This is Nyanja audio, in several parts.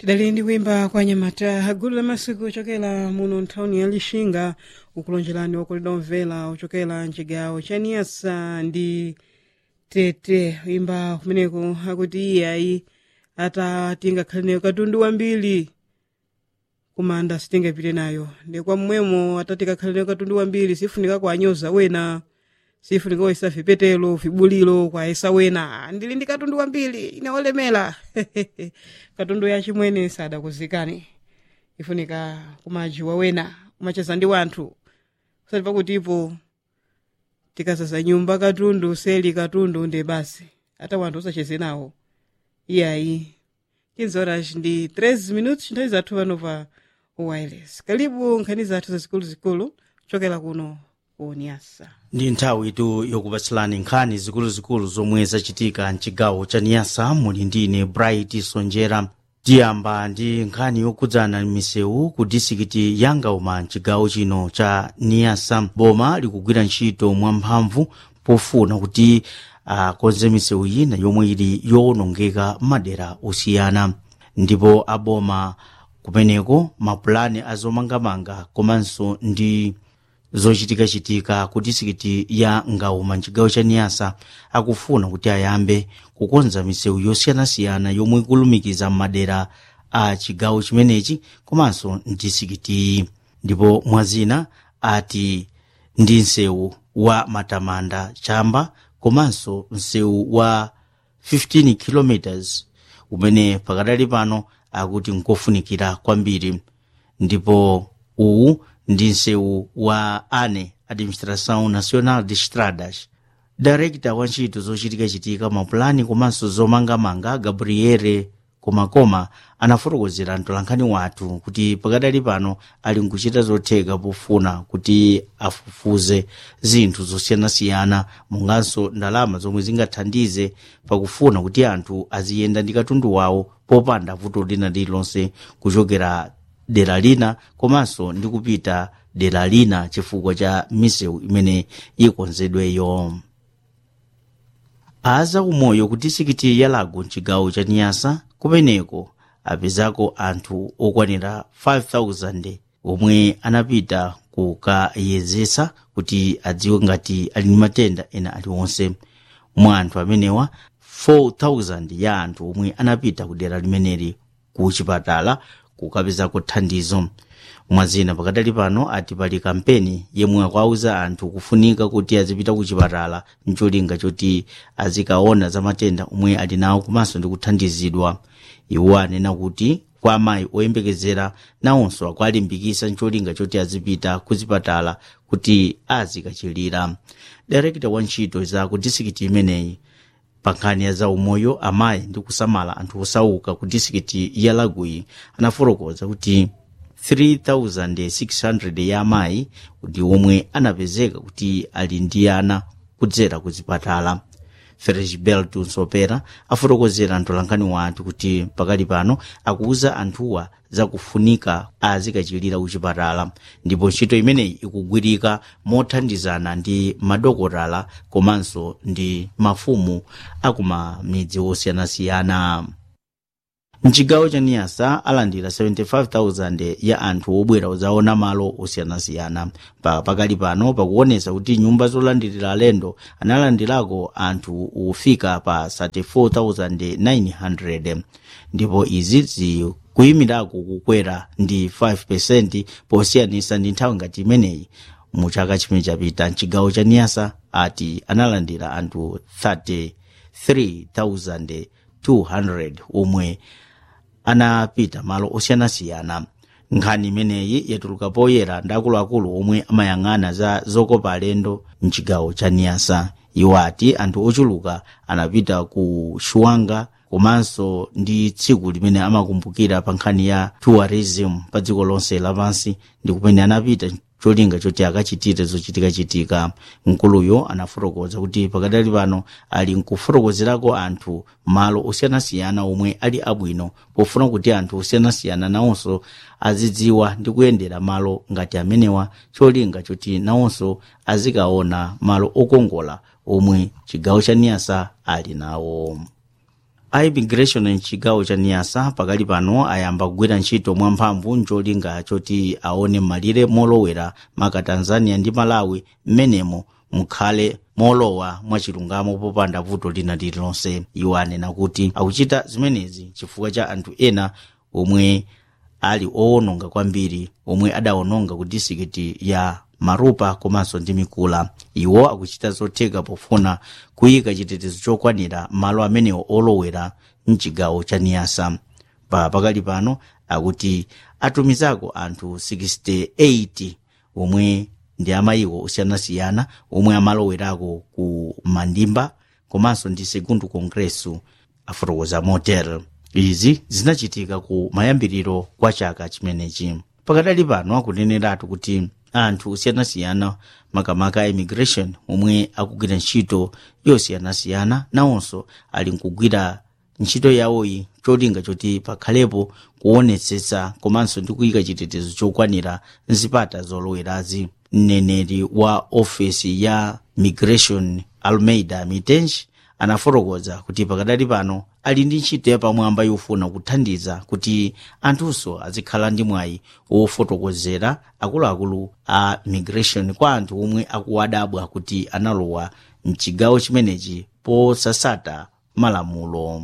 tidali ndi kuimba kwa nyamata gulu la masiku ochokera muno nthawuni ya lixinga ukulonjerani wakoledwa omvera ochokera mchigawo cha niyasa ndi tete imba kumeneko akuti iyayi ata tingakhale nayo katundu wambiri kumanda sitingapite nayo ndi kwa mmwemo ata tikakhale nayo katundu wambiri sifunika kuanyoza wena sifunika kuisa vipetelo vibulilo kwaisa wena ndili ndi katundu wambiri inaolemera katundu ya chimwene sadakuzikani ifunika kumajiwa wena kumacheza ndi wanthu kusati pakutipo tikazaza nyumba katundu seli katundu nde basi hata wanthu usacheze nawo iyayi 15 horas ndi 13 minutos nthawi zathu pano pa wireless kalibu nkhani zathu zazikuluzikulu kuchokera kuno ku niyasa ndi nthawi itu yokupatsilani nkhani zikuluzikulu zomwe zachitika mchigawo cha niyasa muli ndine bright sonjera tiyamba ndi nkhani yokudzana misewu ku disikiti ya ngauma mchigawo chino cha niyasa boma likugwira ntchito mwamphamvu pofuna kuti akonze uh, misewu ina yomwe ili yowonongeka m'madera osiyana ndipo aboma kumeneko mapulani azomangamanga komanso ndi zochitikachitika ku disikiti ya ngauma mchigawo cha niyasa akufuna kuti ayambe kukonza misewu yosiyanasiyana yomwe ikulumikiza m'madera a chigawo chimenechi komanso mdisikitiyi ndipo mwazina ati ndi msewu wa matamanda chamba komanso msewu wa 15 km umene pakadali pano akuti nkofunikira kwambiri ndipo uwu ndi msewu wa ane administração nacional de estradas director wa ntchito zochitikachitika mapulani komanso zomangamanga gabriele komakoma anafotokozera mtolankhani wathu kuti pakadali pano ali nkuchita zotheka pofuna kuti afufuze zinthu zosiyanasiyana monganso ndalama zomwe zingathandize pakufuna kuti anthu aziyenda ndi katundu wawo popanda vuto lina lililonse kuchokera dera lina komanso ndi kupita dera lina chifukwa cha misewu imene ikonzedweyo aza umoyo ku disikiti ya lago mchigawo cha niyasa kumeneko apezako anthu okwanira 5000 omwe anapita kukayezesa kuti adziwe ngati ali ndi matenda ena aliwonse mwa anthu amenewa 4000 ya anthu omwe anapita ku dera limeneli ku chipatala kukapezako thandizo mwazina pakadali pano ati pali kampeni yemwe akuauza anthu kufunika kuti azipita ku chipatala mcholinga choti azikaona za matenda omwe ali nawo komanso ndi kuthandizidwa iwo anena kuti kwa amayi oyembekezera nawonso akualimbikisa mcholinga choti azipita ku zipatala kuti azikachilira direkta wa ntchito za ku disikiti imeneyi pa nkhani ya zaumoyo amayi ndi kusamala anthu osauka ku disikiti ya lagui anafotokoza kuti 3600 ya amayi ndi omwe anapezeka kuti ali ndi ana kudzera ku zipatala ferisbelt nsopera afotokozera mtolankhani wathu kuti pakali pano akuuza anthuwa zakufunika azikachilira kuchipatala ndipo ntchito imeneyi ikugwirika mothandizana ndi madokotala komanso ndi mafumu akumamidzi osiyanasiyana mchigawo cha niyasa alandira 75,000 ya anthu obwera kuzaona malo osiyanasiyana pa pakali pano pakuonesa kuti nyumba zolandirira alendo analandirako anthu ofika pa 34,900 ndipo izi zikuyimirako kukwera ndi 5 posiyanisa ndi nthawi ngati imeneyi mu chaka chimene chapita mchigawo cha niyasa ati analandira anthu 33,200 omwe anapita malo osiyanasiyana nkhani imeneyi yatuluka poyera ndi akuluakulu omwe amayang'ana za zokopa alendo mchigawo cha niyasa iwo ati anthu ochuluka anapita ku shuwanga komanso ndi tsiku limene amakumbukira pa nkhani ya tourism pa dziko lonse lapansi ndi kumene anapita cholinga choti akachitire zochitikachitika mkuluyo anafotokoza kuti pakadali pano ali nkufotokozerako anthu malo osiyanasiyana omwe ali abwino pofuna kuti anthu osiyanasiyana nawonso azidziwa ndi kuyendera malo ngati amenewa cholinga choti nawonso azikaona malo okongola omwe chigawo cha niyasa ali nawo a immigration mchigawo cha niyasa pakali pano ayamba kugwira ntchito mwamphamvu ncholinga choti aone malire molowera maka tanzania ndi malawi mmenemo mukhale molowa mwachilungamo popanda vuto lina lililonse iwo anena kuti akuchita zimenezi chifukwa cha anthu ena omwe ali owononga kwambiri omwe adawononga ku disikiti ya marupa komanso ndi mikula iwo akuchita zotheka pofuna kuyika chitetezo chokwanira malo amenewo olowera mchigawo cha niyasa pa pakali pano akuti atumizako anthu 68 omwe ndi amayiko osiyanasiyana omwe amalowerako ku mandimba komanso ndi segundo congresso afotokoza motel izi zinachitika ku mayambiriro kwa chaka chimenechi pakadali pano akuneneratu kuti anthu osiyanasiyana makamaka a immigration omwe akugwira ntchito yosiyanasiyana nawonso ali nkugwira ntchito yawoyi cholinga choti pakhalepo kuonetsetsa komanso ndi kuyika chitetezo chokwanira nzipata zolowerazi mneneri wa ofesi ya migration almeida mitenji anafotokoza kuti pakadali pano ali ndi ntchito yapamwamba yofuna kuthandiza kuti anthunso azikhala ndi mwayi wofotokozera akuluakulu a migration kwa anthu omwe akuwadabwa kuti analowa mchigawo chimenechi posasata malamulo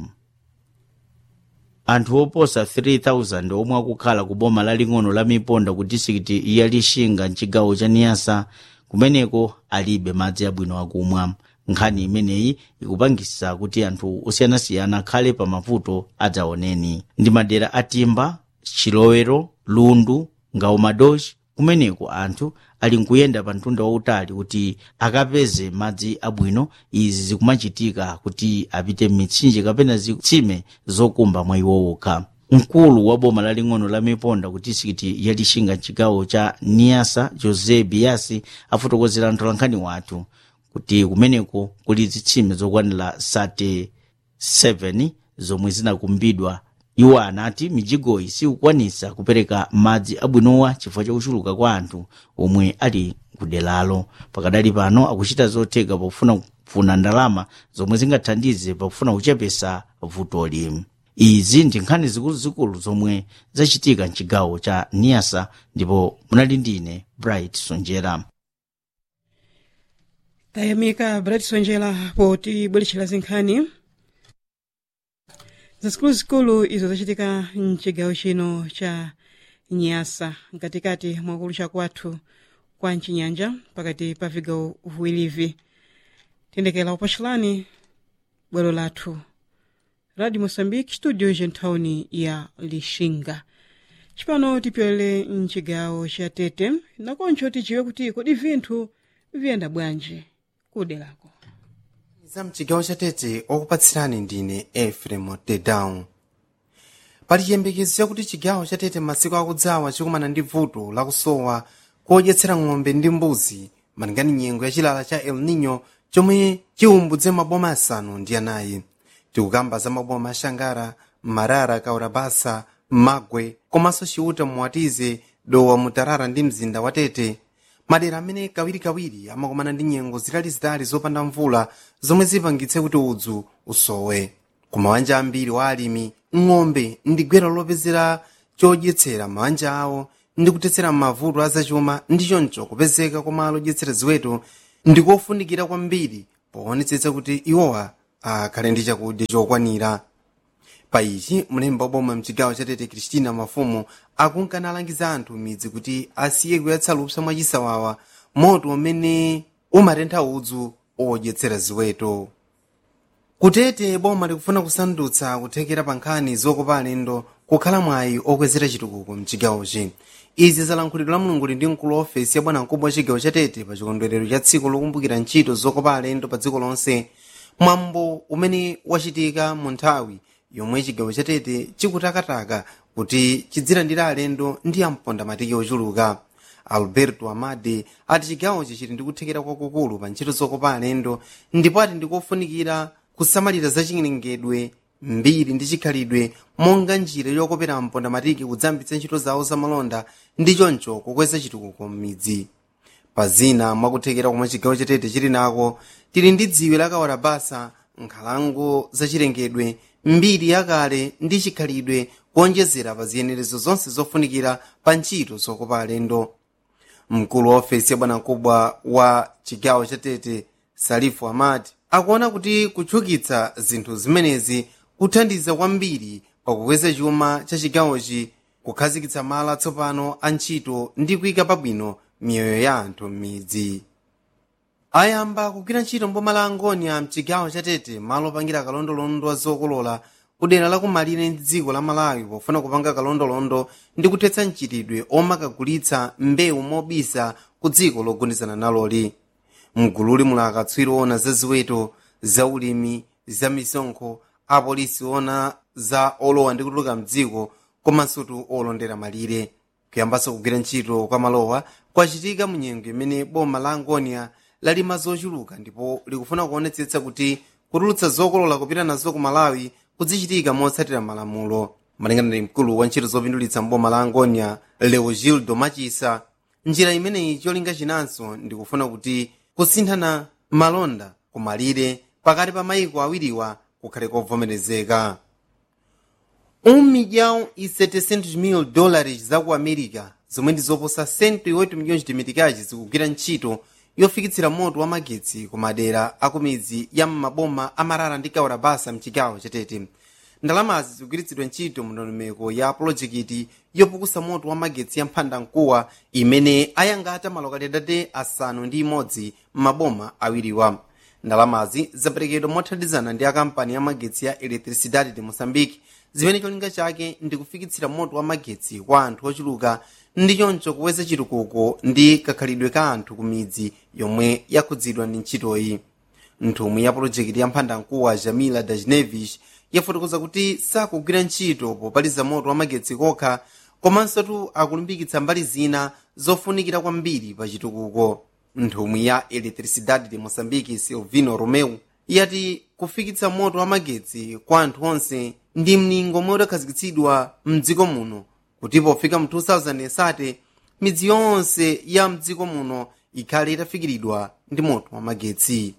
anthu oposa 3000 omwe akukhala ku boma laling'ono la miponda ku disikiti ya lixinga mchigawo cha niyasa kumeneko alibe madzi abwino akumwa nkhani imeneyi ikupangisa kuti anthu osiyanasiyana akhale pa mavuto adzaoneni ndi madera atimba chilowero lundu ngaumadochi kumeneko anthu ali nkuyenda pa mtunda wautali kuti akapeze madzi abwino izi zikumachitika kuti apite m'mitsinje kapena zitsime zokumba mwa iwo okha mkulu wa boma laling'ono la miponda ku disikiti ya lixinga mchigawo cha niyasa jose biasi afotokozera mtolankhani wathu kuti kumeneko kuli zitsime zokwanira 37 zomwe zinakumbidwa iwo anati mijigoyi sikukwanisa kupereka madzi abwinowa chifukwa chakuchuluka kwa anthu omwe ali kudelalo pakadali pano akuchita zotheka pofuna kufuna ndalama zomwe zingathandize pakufuna kuchepesa vutoli izi ndi nkhani zikuluzikulu zomwe zachitika mchigawo cha niyasa ndipo munali ndine bright sonjera tayamika bright sonjera potibweretchera zinkhani zikuluzikulu izo zachitika mchigawo chino cha nyasa mkatikati mwakulu chakwathu kwa mchinyanja pakati pa vigawo viwirivi tiyendekera upachilani bwalo lathu radio moçambique studio gentawuni ya lixinga cipano tipyolere mchigawo cha tete nakoncho tijiwe kuti kodi vinthu viyenda bwanji kudelako za mchigawo cha tete okupatsirani ndine efrem tedown pali chiyembekezo chakuti chigawo cha tete masiku akudzawa chikumana ndi vuto lakusowa kodyetsera ng'ombe ndi mbuzi malingani nyengo ya chilala cha el nino chomwe chiumbudze maboma asanu ndi anayi tikukamba za maboma ashangara marara kaurabasa magwe komanso chiuta muwatize dowa mutarara ndi mzinda wa tete madera amene kawirikawiri amakumana ndi nyengo zitalizitali zopanda mvula zomwe zipangitse kuti udzu usowe ku mabanja ambiri wa alimi ng'ombe ndi gwero lopezera chodyetsera mabanja awo ndi kutetsera mavuto azachuma ndi choncho kupezeka kwa malo odyetsera ziweto ndi kofunikira kwambiri poonetsetsa kuti iwowa akhale ndi chakudya chokwanira pa ichi mlembi wa boma mchigawo cha tete kristina mafumu akunkana alangiza anthu midzi kuti asiye kuyatsa lupsa mwachisawawa moto umene umatentha udzu odyetsera ziweto kutete boma likufuna kusandutsa kuthekera pa nkhani zokopa alendo kukhala mwayi okwezera chitukuko mchigawochi izi zalankhulidwa la mulungu ndi mkulu wa ofesi ya bwanamkubwa wa chigawo cha tete pa chikondwerero cha tsiku lokumbukira ntchito zokopa alendo pa dziko lonse mwambo umene wachitika mu nthawi yomwe chigawo cha tete chikutakataka kuti chidzilandira alendo ndi amponda matiki ochuluka alberto amade ati chigawochi chili ndi kuthekera kwakukulu pa ntchito zokopa alendo ndipo ati ndikofunikira kusamalira zachilengedwe mbiri ndi chikhalidwe monga njira yokopera amponda matiki kudzambitsa ntchito zawo zamalonda ndi choncho kukweza chitukuko m'midzi pa zina mwakuthekera komwe chigawo chatete chili nako tili ndi dziwe la kawarabasa nkhalango zachilengedwe mbiri yakale ndi chikhalidwe kuonjezera pa ziyenerezo zonse zofunikira pa ntchito zokopa alendo mkulu wa ofesi ya bwanamkubwa wa chigawo cha tete salifu amad akuona kuti kutchukitsa zinthu zimenezi kuthandiza kwambiri pakukweza chuma cha chigawochi kukhazikitsa malo atsopano a ntchito ndi kuyika pabwino miyoyo ya anthu m'midzi ayamba kugwira ntchito mboma la angonia mchigawo cha tete malo opangira kalondolondo wa zokolola kudera lakumalire ndi dziko la malawi pofuna kupanga kalondolondo ndi kuthetsa mchitidwe omakagulitsa mbewu mobisa ku dziko logundizana naloli mgululi muli akatswiri ona za ziweto za ulimi za misonkho apolisi ona za olowa ndi kutuluka mdziko komanso olondera malire kuyambanso kugwira ntchito kwa malowa kwachitika mu nyengo imene boma la angonia lalima zochuluka ndipo likufuna kuonetsetsa kuti kutulutsa zokolola kupita nazo ku malawi kudzichitika motsatira malamulo malingana ndi mkulu wa ntchito zopindulitsa mboma la angonia leogildo machisa njira imeneyi cholinga chinanso ndikufuna kuti kusinthana malonda kumalire pakati pa mayiko awiriwa kukhale kovomerezeka um milhão e 700 mil dólares za ku america zomwe ndi zoposa 108 milhões de meticais zikugwira ntchito yofikitsira moto wa magetsi ku madera a ku midzi ya m'maboma amarara ndi kaurabasa mchigawo chatete ndalamazi zikugwiritsidwa ntchito mu ndondomeko ya pulojekiti yopukusa moto wa magetsi ya mphandamkuwa imene ayangata malokalidade asanu ndi imodzi m'maboma awiriwa ndalamazi zaperekedwa mothandizana ndi akampani ya magetsi ya electricidade de moçambique zimene cholinga chake ndi kufikitsira moto wa magetsi kwa anthu ochuluka ndi choncho kuweza chitukuko ndi kakhalidwe ka anthu ku midzi yomwe yakhudzidwa ndi ntchitoyi nthumwi ya pulojekiti ya mphandamkuwa jamila dajnevish yafotokoza kuti sakugwira ntchito popaliza moto wa magetsi kokha komanso akulimbikitsa mbali zina zofunikira kwambiri pa chitukuko nthumwi ya electricidade de moçambique silvino romeu yati kufikitsa moto wa magetsi kwa anthu onse ndi mningo omwe udakhazikitsidwa mdziko muno kuti pofika mu 2007 midzi yonse ya mdziko muno ikhale itafikiridwa ndi moto wa magetsi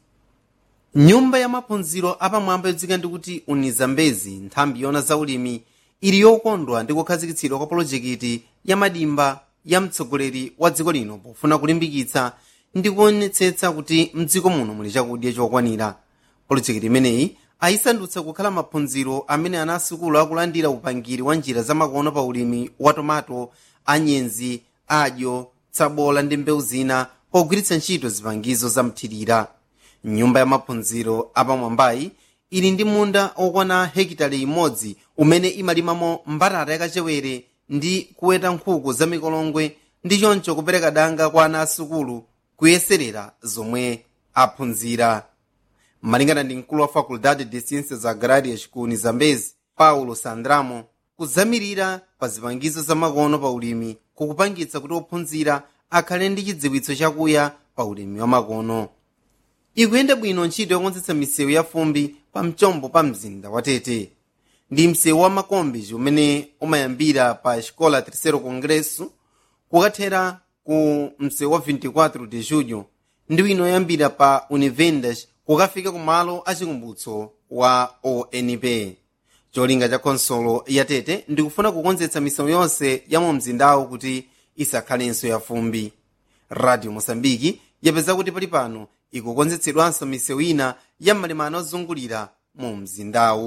nyumba ya maphunziro apamwamba yodzika ndi kuti unizambezi nthambi yona zaulimi ili yokondwa ndi kukhazikitsidwa kwa polojekiti ya madimba ya mtsogoleri wa dziko lino pofuna kulimbikitsa ndi kuonetsetsa kuti mdziko muno muli chakudya chokwanira polojekiti imeneyi ayisandutsa kukhala maphunziro amene ana asukulu akulandira upangiri wa njira zamakono pa ulimi wa tomato anyenzi adyo tsabola ndi mbewu zina pogwiritsa ntchito zipangizo zamthirira nyumba ya maphunziro apamwambayi ili ndi munda okwana hekitale imodzi umene imalimamo mbatata yakachewere ndi kuweta nkhuku za mikolongwe ndi choncho kupereka danga kwa ana asukulu kuyeserera zomwe aphunzira malingana ndi mkulu wa faculdade de ciências agrárias ku unizambezi paulo sandramo kuzamirira pa zipangizo zamakono pa ulimi kukupangitsa kuti ophunzira akhale ndi chidziwitso chakuya pa ulimi wa makono ikuyenda bwino ntchito yokonzetsa misewu ya fumbi pa mchombo pa mzinda wa tete ndi msewu wa makombi umene umayambira pa escola terceiro congresso kukathera ku msewu wa 24 de julho ndi wino yoyambira pa univendas kukafika ku malo achikumbutso wa onp cholinga cha konsolo ya tete ndikufuna kukonzetsa misewu yonse ya mu mzindawo kuti isakhalenso ya fumbi radio mosambiki yapeza kuti pali pano ikukonzetsedwanso misewu ina ya malemano ozungulira mu mzindawu